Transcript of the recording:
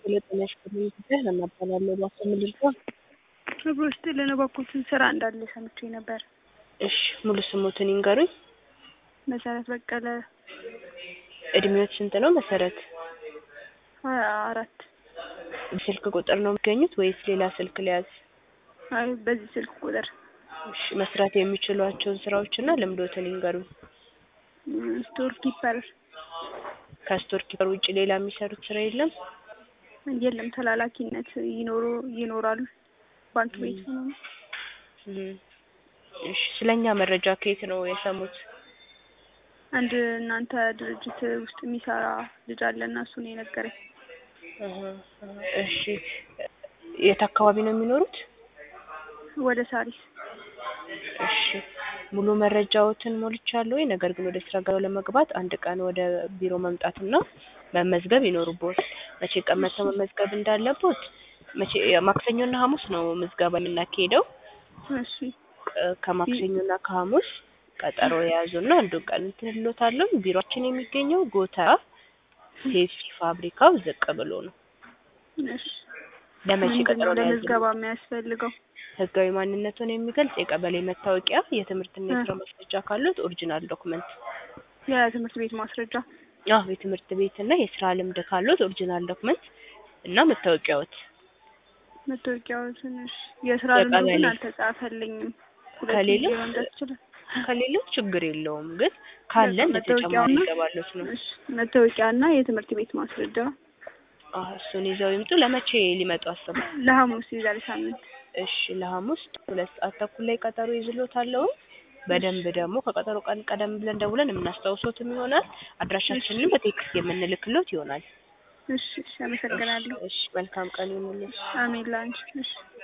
ጤና ይስጥልኝ ጉዳይ ለማባላለሁ እባክዎ ምን ልርዳዎ? ክብር ይስጥልን እባክዎትን ስራ እንዳለ ሰምቼ ነበር። እሺ ሙሉ ስሞትን ይንገሩኝ? መሰረት በቀለ እድሜዎት ስንት ነው መሰረት? ሀያ አራት ስልክ ቁጥር ነው የሚገኙት ወይስ ሌላ ስልክ ልያዝ? አይ በዚህ ስልክ ቁጥር እሺ መስራት የሚችሏቸውን ስራዎችና ልምዶትን ይንገሩኝ? ስቶር ኪፐር ከስቶር ኪፐር ውጭ ሌላ የሚሰሩት ስራ የለም? የለም ተላላኪነት ይኖሩ ይኖራል ባንክ ቤት ምናምን እም እሺ ስለኛ መረጃ ከየት ነው የሰሙት? አንድ እናንተ ድርጅት ውስጥ የሚሰራ ልጅ አለ እና እሱ ነው የነገረኝ። እህ እሺ የት አካባቢ ነው የሚኖሩት? ወደ ሳሪስ እሺ ሙሉ መረጃዎትን ሞልቻለሁኝ ነገር ግን ወደ ስራ ገበያው ለመግባት አንድ ቀን ወደ ቢሮ መምጣትና መመዝገብ ይኖርብዎታል። መቼ ቀን መጥተው መመዝገብ እንዳለብዎት መቼ ማክሰኞና ሀሙስ ነው ምዝገባ የምናካሂደው። እሺ ከማክሰኞና ከሀሙስ ቀጠሮ የያዙና አንዱን ቀን እንትን እልዎታለሁ። ቢሮአችን የሚገኘው ጎተራ ፔፕሲ ፋብሪካው ዝቅ ብሎ ነው። እሺ ለመቼ ምንድን ቀጠሮ ነው ነው ለምዝገባ የያዝልዎት? የሚያስፈልገው? ህጋዊ ማንነትዎን የሚገልጽ የቀበሌ መታወቂያ፣ የትምህርትና የስራ ማስረጃ ካለዎት ኦሪጂናል ዶክመንት የትምህርት ቤት ማስረጃ አዎ የትምህርት ቤት እና የስራ ልምድ ካለዎት ኦሪጂናል ዶክመንት እና መታወቂያዎት መታወቂያው ትንሽ የስራ ልምዱ የቀበሌ ግን አልተጻፈልኝም። ሁለት ከሌለው ጊዜ መምጣት ይችላል። ከሌለው ችግር የለውም ግን ካለ እንደ ተጨማሪ መታወቂያውና ይገባልዎት ነው። እሺ መታወቂያና የትምህርት ቤት ማስረጃ አዎ እሱን ይዘው ይምጡ። ለመቼ ሊመጡ አሰቡ? ለሐሙስ የዛሬ ሳምንት እሺ ለሐሙስ ሁለት ሰዓት ተኩል ላይ ቀጠሮ ይዝልዎታለሁ። በደንብ ደግሞ ከቀጠሮ ቀን ቀደም ብለን ደውለን የምናስታውሶትም ይሆናል። አድራሻችንንም በቴክስት የምንልክልዎት ይሆናል። እሺ እሺ አመሰግናለሁ። እሺ መልካም ቀን ይሁንልዎት። አሜን ላንቺ እሺ